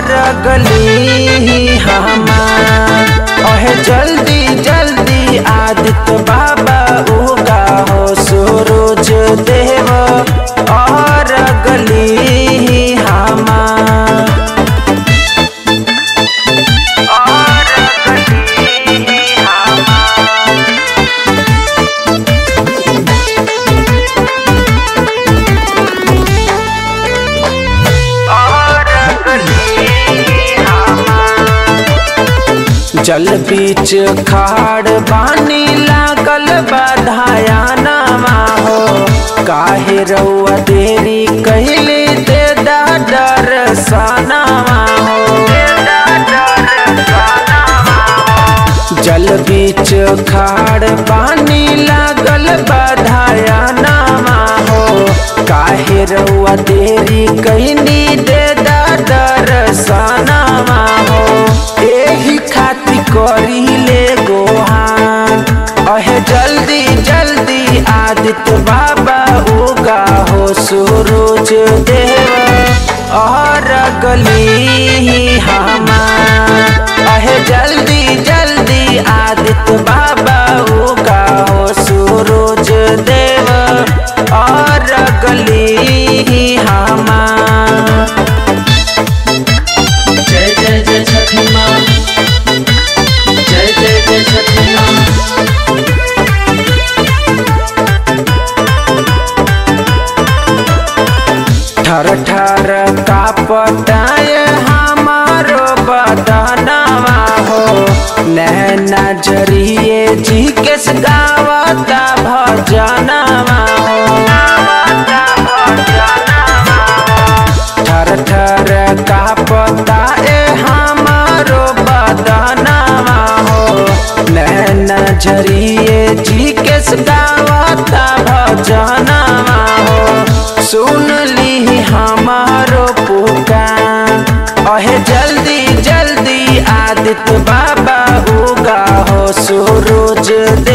गली हमार अहे जल्दी जल्दी आदित्य बाबा उगा हो सूरज देव और गली हमार और गली हमार और गली हमार जल बीच खाड़ बानी लागल बधाया नामा हो काहे रउआ देरी कहले दे दा दर्शनामा हो जल बीच खाड़ पानी लागल बधाया नामा हो काहे रउआ देरी कहनी दे दा दर्शनामा हो एही खातिर करी ले गोहान अहे जल्दी जल्दी आदित्य बाबा उगा हो सूरज देव और गली हमार अहे जल्दी जल्दी आदित्य बाबा उगा हो सूरज देव और गली हमार जय जय जय छठी माँ जय जय जय छठी माँ ठर ठर का पटाय हमारो बदनवा हो नैना जरिए जी के गावता भजनवा हो ठर ठर का पताए हमारो बदनवा हो नैना जरिए जी के गावता भजनवा हो सुन ली हमारो पुकार अहे जल्दी जल्दी आदित्य बाबा उगा हो सूरज दे